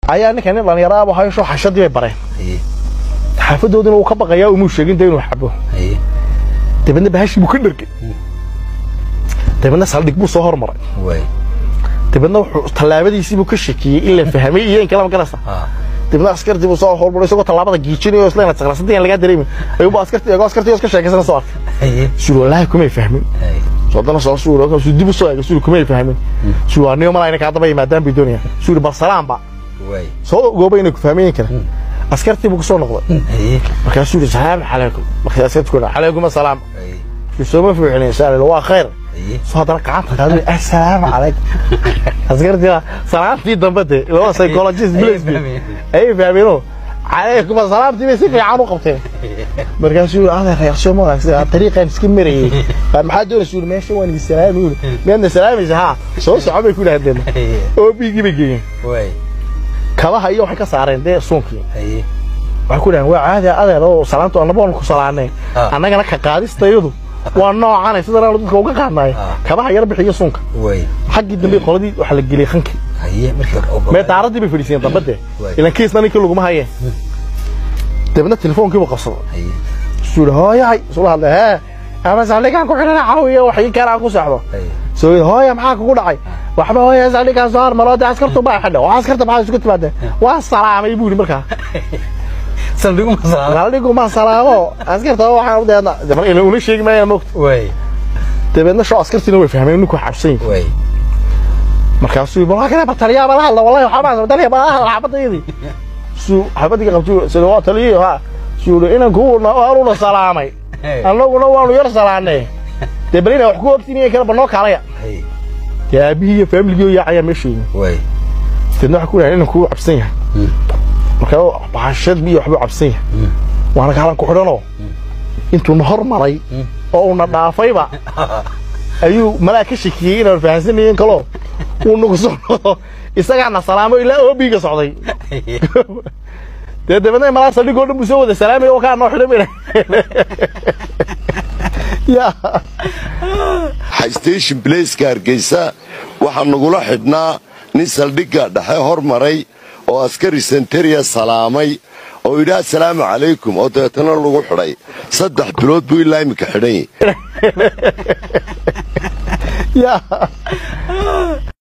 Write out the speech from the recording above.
ayaa ninka nin dhallinyaraaba haysho xashadii bay bareen haye xaafadoodina wuu ka baqayaa umuu sheegin dee inuu xabo haye dabeedna bahashii buu ka dhergay dabeedna saldhig buu soo hormaray way dabeedna wuxuu tallaabadiisii buu ka shakiyey in la fahmay iyo in kale ma garaysa ha dabeedna askartii buu soo hormaray isagoo tallaabada giijinayo isla inaad saqrasadii aan lagaa dareemin ayuuba askartii eego askartii iska sheekaysana soo arkay haye suri wallaahi kumay fahmin haye soodana soo suuri oo dib u soo eegay suri kumay fahmin suri waa niyo malayna kaa daba yimaadaan bay doonayaan suri bal salaamba way soo gooba inay ku fahmayin kara askartii buu kusoo noqday haye markaasuu yidhi salaamu calaykum markaas askartii ku dhaca calaykum asalaam haye sooma fiicnay saa waa khayr haye soo haddana gacanta qaaduu assalaamu calaykum askartii salaamtii dambe de laba psychologist bilis ay fahmeeno calaykum asalaamtii bay si fiican u qabteen markaasuu yidhi adeer reaksoo ma wanaagsan tariiqaan iska marayay qaar maxaa doonaysa yidhi meesha waan idin salaami yidhi miyaadna salaamaysa haa soo soco bay ku dhahdeen haye oo biigii bay geeyeen way kabaha iyo waxay ka saareen dee suunkii haye waxay ku dhahan waa caadi adeer oo salaantu annaba waan ku salaanay Ah. annagana ka qaadistayadu waa noocanay sidaan aanu dadka uga qaadnaay Ah. kabaha yar bixiyo suunka way xaggii dambe qoladii waxaa la geliyey khankii haye markii hore mee daaradii bay fadhiisiyeen dambe dee Waay. ilan kiisna ninkii laguma hayeen dabeedna telefoonkiibu qabsaday haye suu yidhi hooyahay isula hadlay hee ama saldhigaan ku xidhana caawiya wax ii keenaan ku socdo haye soo yidhi hooya maxaa kugu dhacay waxba hooya saldhigaan soo harmalo dee askartu baa xidha waa askarta maxaa isugu timaadeen waa salaamay buu yidhi markaa saldhigu masala saldhigu ma salaamo askarta waxaan udeedna marka ila una sheegi maayana mogta way dabeedna shoo askartiina way fahmeen ninku xabsan yahay way markaasuu yidhi waa kana bataliyaa bala hadla wallahi waxaa maasa bataliya bala hadla xabadayadii suu xabadii qabtuu sida waa taliyo ha suu yidhi inanku waanuna salaamay annaguna waanu yar salaanay dee bal inaa wax ku ogtiin kala banoo kaalaya haye dee aabihii iyo faamiligii yaacayaa meesha yimi way deedna waxaa ku dhahay inanku wuu cabsan yahay markaa baxashad biyo waxbuu cabsan yahay waana kaalan ku xidhanoo intuuna hormaray oo uuna dhaafayba ayuu malaa ka shakiyey inaan fahansanayeen kaloo uu nagu soo noqdo isagaana salaamo ilaa oobiga socday dee dabeedna malaa saldhigoo dhan buu soo wada salaamaya oo kaa noo xidhan bayna ya station blaceka hargeysa waxaa nagula xidhnaa nin saldhigga dhexe hormaray oo askari senteriya salaamay oo yidhi assalaamu calaykum oo dabeetana lagu xidhay saddex bilood buu ilaa iminka xidhan yahy ya